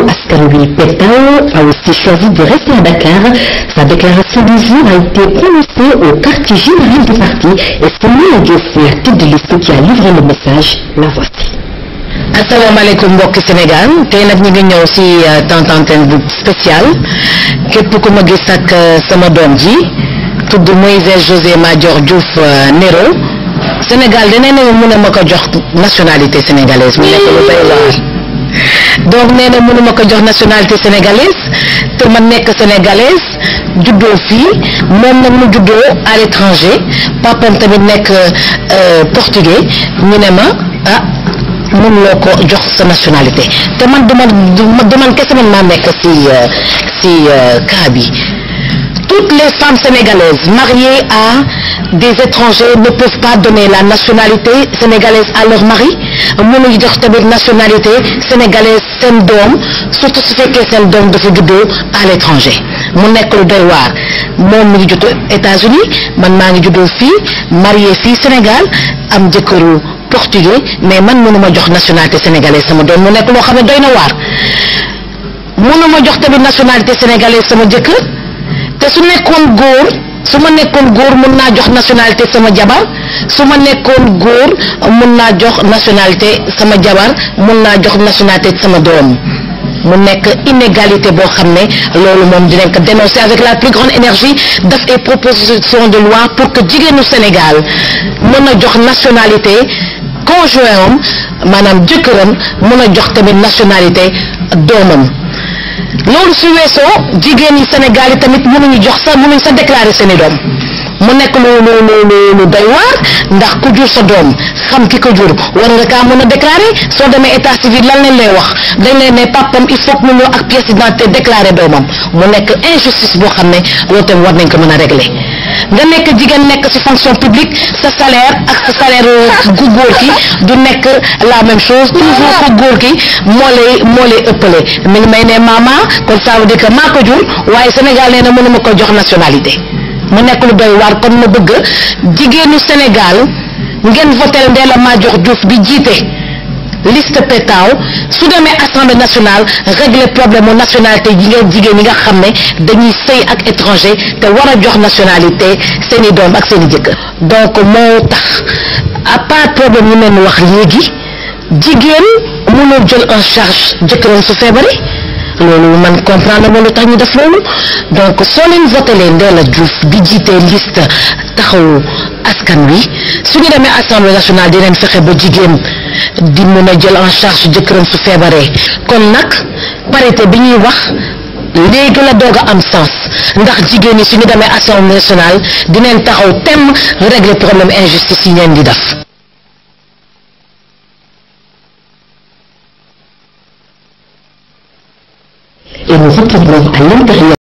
askan wi Pétaw a aussi choisi de rester à Dakar. Sa déclaration du jour a été prononcée au quartier général du parti et c'est Moula Diouf, la tête de liste qui a livré le message. La voici. asalaamaaleykum mbokki Sénégal tey nag ñu ngi ñëw si temps antenne bu spécial képp ku ma gis ak sama doom ji tudd Moïse José Madior Diouf Nero Sénégal danee na mu ne ma ko jox nationalité sénégalaise mu nekk lu doy waar donc nee na mënu ma ko jox nationalité sénégalaise te ma nekk sénégalaise juddoo fii moom nag mu juddoo à l'étranger papam tamit nekk portugais ñu ne ma ah mënuloo ko jox sa nationalité te man du man du man kese man maa nekk si si cas bi toutes les femmes sénégalaises mariées à des étrangers ne peuvent pas donner la nationalité sénégalaise à leur mari mënuñu jox tamit nationalité sénégalaise seen doom surtout su fekkee seen doom dafa juddoo à l'étranger mu nekk lu doy waar moom mi ngi juddoo États-Unis man maa ngi juddoo fii marié fii Sénégal am jëkkëru portugais mais man mënuma jox nationalité sénégalaise sama doom mu nekk loo xam ne doy na waar mënuma jox tamit nationalité sénégalaise sama jëkkër te su nekkoon góor su ma nekkoon góor mun naa jox nationalité sama jabar su ma nekkoon góor mun naa jox nationalité sama jabar mun naa jox nationalité sama doom mu nekk inégalité boo xam ne loolu moom dinañ ko dénoncer avec la plus grande énergie def ay proposition de loi pour que jigéenu Sénégal mën a jox nationalité conjoint am maanaam jëkkëram mën a jox tamit nationalité doomam loolu su weesoo jigéen yi Sénégal yi tamit mënuñu jox sa mënuñ sa déclarer seeni doom mu nekk lu lu lu lu doy waar ndax ku jur sa doom xam ki ko jur war nga kaa mën a déclarer soo demee état civil lan lañ lay wax dañ lay ne papam il faut que mu ñëw ak pièce d'identité déclarer doomam mu nekk injustice boo xam ne loolu tamit war nañ ko mën a régler nga nekk jigéen nekk ci fonction publique sa salaire ak sa salaire gu góor ki du nekk la même chose toujours ko góor ki moo lay moo lay ëppale mi ngi may ne mama kon ça veut dire que maa ko jur waaye Sénégal nee na mënuma ko jox nationalité mu nekk lu doy waar kon ma bëgg jigéenu Sénégal ngeen votel Ndella Madior Diouf bi jiite liste Pétaw su demee assemblée nationale régler problème mu nationalité yi ngeen jigéen yi nga xam ne dañuy sëy ak étranger te war a jox nationalité seeni doom ak seeni jëkkër donc moo tax à part problème yi mel ni wax léegi jigéen mënul jël en charge jëkkëram su feebaree loolu man comprendre ma lu tax ñu def loolu donc soo leen votelee Ndella Diouf bi jiite liste taxawu askan wi su ñu demee assemblée nationale dinañ fexe ba jigéen di mën a jël en charge jëkkëram su feebaree kon nag parité bi ñuy wax léegi la doog a am sens ndax jigéen ñi su ñu demee assemblée nationale dinañ taxaw tem régler problème injustice yi ngeen di def. Et nous retournons à l'intérieur.